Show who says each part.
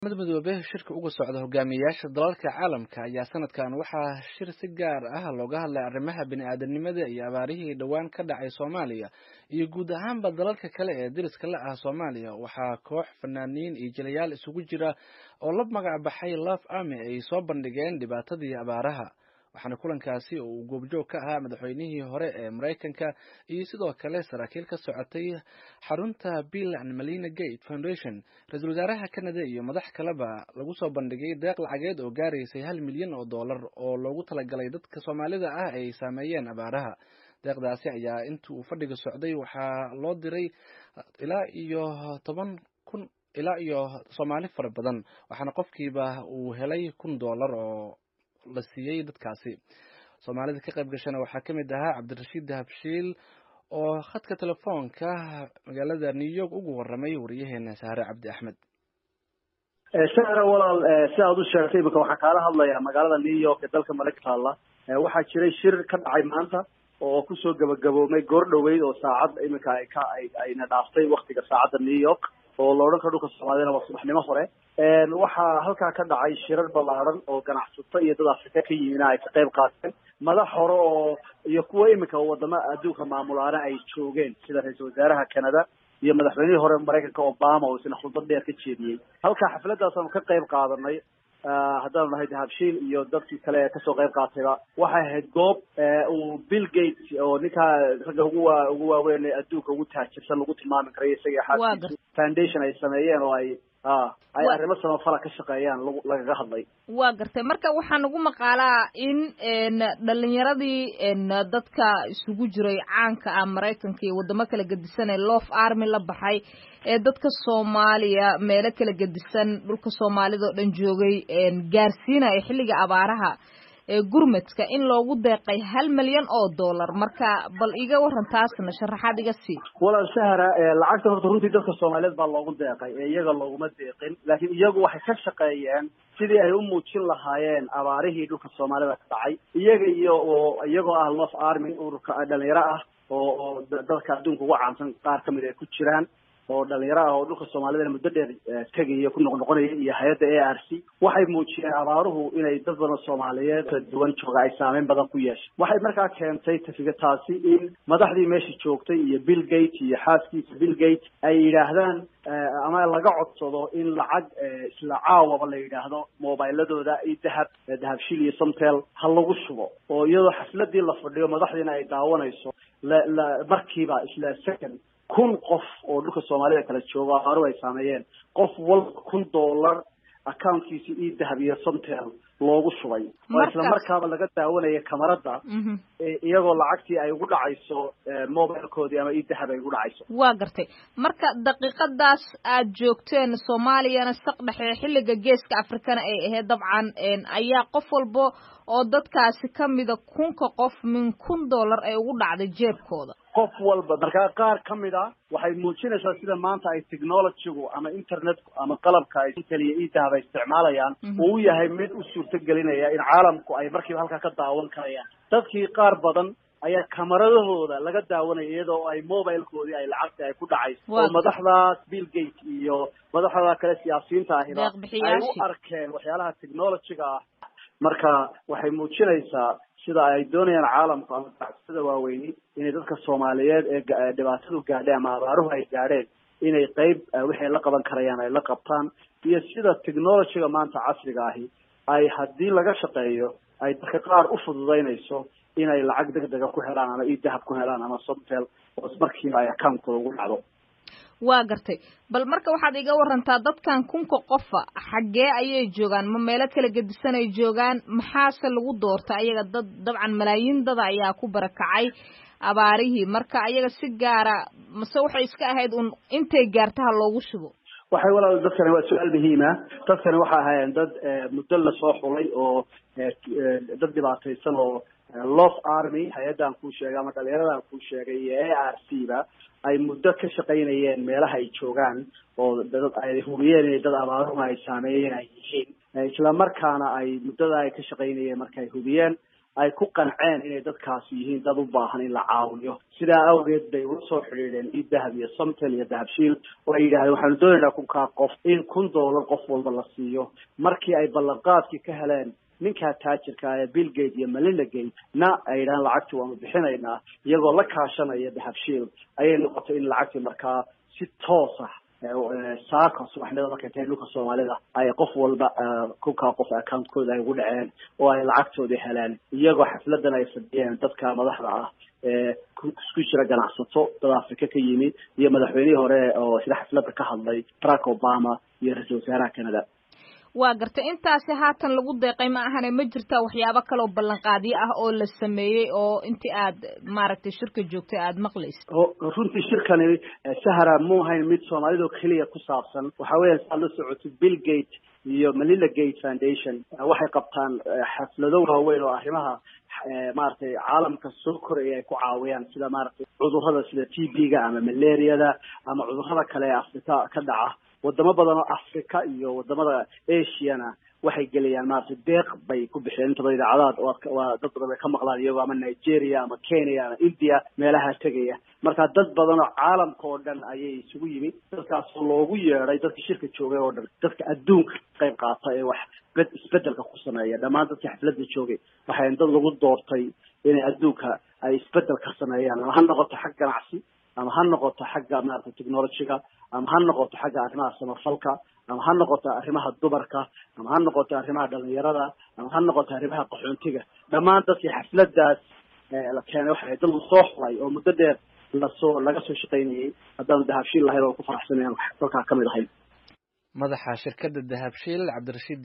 Speaker 1: mid midoobe shirka uga socda hogaamiyayaasha dalalka caalamka ayaa sanadkan waxaa shir si gaar ah looga hadlay arrimaha bini-aadanimada iyo abaarihii dhowaan ka dhacay soomaaliya iyo guud ahaanba dalalka kale ee deriska la ah soomaaliya waxaa koox fanaaniin iyo jilayaal isugu jira oo la magac baxay love army ay soo bandhigeen dhibaatadii abaaraha waxaana kulankaasi oo uu goobjoog ka ahaa madaxweynihii hore ee maraykanka iyo sidoo kale saraakiil ka socotay xarunta bill and melina gate foundation ra-iisul wasaaraha canada iyo madax kaleba lagu soo bandhigay deeq lacageed oo gaaraysay hal milyan oo dollar oo loogu talagalay dadka soomaalida ah ay saameeyeen abaaraha deeqdaasi ayaa intii uu fadhiga socday waxaa loo diray ilaa iyo toban kun ilaa iyo soomaali fara badan waxaana qofkiiba uu helay kun dollar oo la siiyey dadkaasi soomaalida ka qayb gashana waxaa ka mid ahaa cabdirashiid dahabshiil oo khadka telefoonka magaalada new york ugu waramay wariyaheena sahre cabdi axmed
Speaker 2: sahra walaal si aad u sheegtay imika waxaan kaala hadlayaa magaalada new york ee dalka maraykanka taalla waxaa jiray shir ka dhacay maanta oo kusoo gabagaboomay goor dhoweyd oo saacad imika ay ka ay ayna dhaaftay waktiga saacadda new york oo la odhan karo dhulka soomaaliyana waa subaxnimo hore waxaa halkaa ka dhacay shirar ballaaran oo ganacsato iyo dad afrika ka yimina ay ka qayb qaateen madax hore oo iyo kuwa imika wadamo adduunka maamulaana ay joogeen sida ra-iisul wasaaraha canada iyo madaxweynihii hore maraykanka obama oo isna khudbad dheer ka jeediyey halkaa xafladaasaanu ka qayb qaadanay haddaanu nahay dahabshiil iyo dadkii kale ee kasoo qayb qaatayba waxay ahayd goob uu bill gates oo ninkaa ragga ugu waa ugu waaweyn ee adduunka ugu taajirsan lagu tilmaami karayo isaga xaaskiisu foundation ay sameeyeen oo ay a ay arrimo samafala ka shaqeeyaan lag lagaga hadlay
Speaker 3: waa gartay marka waxaa nagu maqaalaa in dhalinyaradii dadka isugu jiray caanka ah maraykanka iyo waddamo kala gedisan ee love army la baxay ee dadka soomaaliya meelo kala gedisan dhulka soomaalida oo dhan joogay gaarsiinaya xilliga abaaraha gurmadka in loogu deeqay hal milyan oo dollar marka bal iga waran taasna sharaxaad iga sii
Speaker 2: walaal sahra lacagta horta runtii dadka soomaaliyeed baa loogu deeqay ee iyaga looguma deeqin laakiin iyagu waxay ka shaqeeyeen sidii ay u muujin lahaayeen abaarihii dhulka soomaalida ka dhacay iyaga iyo oo iyagoo ah love army ururka dhalinyaro ah oo oo dadka adduunka ugu caansan qaar kamid ay ku jiraan oo dhalinyaro ah oo dhulka soomaalidana muddo dheer tegaya ku noqnoqonaya iyo hay-adda a r c waxay muujiyeen abaaruhu inay dad badan soomaaliyeed kala duwan jooga ay saameyn badan ku yeeshay waxay markaa keentay tafiga taasi in madaxdii meesha joogtay iyo bill gate iyo xaaskiisa bill gate ay yidhaahdaan ama laga codsado in lacag isla caawaba la yidhaahdo mobiladooda i dahab dahabshil iyo somtel ha lagu shubo oo iyadoo xafladii la fadhiyo madaxdiina ay daawanayso la la markiiba isla second kun qof oo dhulka soomaalida kala jooga abaaruhu ay saameeyeen qof walba kun dollar accountkiisi io dahab iyo somtel loogu shubay oo isla markaaba laga daawanaya kamarada iyagoo lacagtii ay ugu dhacayso mobilkoodii ama io dahab ay ugu dhacayso
Speaker 3: waa gartay marka daqiiqadaas aad joogteen soomaaliyana saq dhexe xilliga geeska afrikana ay ahayd dabcan ayaa qof walba oo dadkaasi kamida kunka qof min kun dollar ay ugu dhacday jeebkooda
Speaker 2: qof walba markaa qaar ka mid a waxay muujinaysaa sida maanta ay technologygu ama internetku ama qalabka ay keliya io dahab ay isticmaalayaan uu yahay mid u suurto gelinaya in caalamku ay markiiba halkaa ka daawan karayaan dadkii qaar badan ayaa kamaradahooda laga daawanaya iyadoo ay mobilkoodii ay lacagta ay ku dhacayso oo madaxdaas bill gate iyo madaxda kale siyaasiyiinta ahiba ay u arkeen waxyaalaha technologyga ah marka waxay muujinaysaa sida ay doonayaan caalamku ama ganacsada waaweyni inay dadka soomaaliyeed ee dhibaatadu gaadheen ama abaaruhu ay gaadheen inay qeyb wixay la qaban karayaan ay la qabtaan iyo sida technologyga maanta casriga ahi ay haddii laga shaqeeyo ay dadka qaar u fududaynayso inay lacag deg dega ku helaan ama io dahab ku helaan ama somtel oo markiiba ay account-kooda ugu dhacdo
Speaker 3: waa gartay bal marka waxaad iga warantaa dadkan kunka qofa xaggee ayay joogaan ma meelo kala gedisan ay joogaan maxaase lagu doorta ayaga dad dabcan malaayiin dada ayaa ku barakacay abaarihii marka ayaga si gaara mase waxay iska ahayd un intay gaartaha loogu shubo
Speaker 2: waxay walaal dadkani waa su-aal muhiima dadkani waxay ahaayeen dad muddo lasoo xulay oo dad dhibaataysan oo love army hay-addan kuu sheegay ama dhalinyaradan kuu sheegay iyo a r c ba ay muddo ka shaqaynayeen meelaha ay joogaan oo dad ay hubiyeen inay dad abaaruhu ay saameeyeen ay yihiin isla markaana ay muddada ay ka shaqaynayeen marka ay hubiyeen ay ku qanceen inay dadkaasi yihiin dad u baahan in la caawiyo sidaa awgeed bay ula soo xidhiidheen idahab iyo somtel iyo dahabshiil oo ay yidhahdeen waxaanu doonaynaa kunkaa qof in kun doolar qof walba la siiyo markii ay ballanqaadkii ka heleen ninkaa taajirka ee bill gate iyo melinda gate na ay yidhahaan lacagtii waanu bixinaynaa iyagoo la kaashanaya dahabshiil ayay noqotay in lacagtii markaa si toos ah saaka subaxnimada markay tahay dhulka soomaalida ay qof walba kunkaa qof accountkooda ay ugu dhaceen oo ay lacagtoodii heleen iyagoo xafladan ay fadhiyeen dadka madaxda ah ee isku jira ganacsato dad africa ka yimi iyo madaxweynihii hore oo sida xafladda ka hadlay barack obama iyo ra-iisul wasaaraha canada
Speaker 3: waa gartay intaasi haatan lagu deeqay ma ahane ma jirtaa waxyaabo kaloo ballanqaadyo ah oo la sameeyey oo intii aad maaragtay shirka joogtay aada maqlaysa
Speaker 2: runtii shirkani sahara mu ahayn mid soomaalida oo keliya ku saabsan waxa weya saad la socotid bill gate iyo melinda gate foundation waxay qabtaan xaflado waaweyn oo arrimaha maaragtay caalamka soo koraya ay ku caawiyaan sida maaragtay cudurrada sida t b-ga ama malariada ama cudurrada kale ee afrika ka dhaca wadamo badan oo africa iyo wadamada asiana waxay geliyaan maaragtay deeq bay ku bixiyeen inta badan idaacadaad waa dad badan bay ka maqlaan iyagoo ama nigeria ama kenya ama india meelaha tegaya marka dad badan oo caalamka oo dhan ayay isugu yimid dadkaasoo loogu yeeday dadka shirka joogay oo dhan dadka adduunka qayb qaata ee wax isbedelka ku sameeya dhammaan dadka xafladda joogay waxay dad lagu doortay inay adduunka ay isbedel ka sameeyaan ama ha noqoto xag ganacsi ama ha noqoto xagga maaragtay technologyga ama ha noqoto xagga arrimaha samafalka ama ha noqoto arrimaha dumarka ama ha noqoto arrimaha dhalinyarada ama ha noqoto arrimaha qaxoontiga dhammaan dadkii xafladaas la keenay waxay dad lasoo xulay oo muddo dheer lasoo laga soo shaqaynayay haddaanu dahabshiil lahayn oo ku faraxsanayn dalkaa kamid ahayn
Speaker 1: madaxa shirkadda dahabshiil cabdirashiid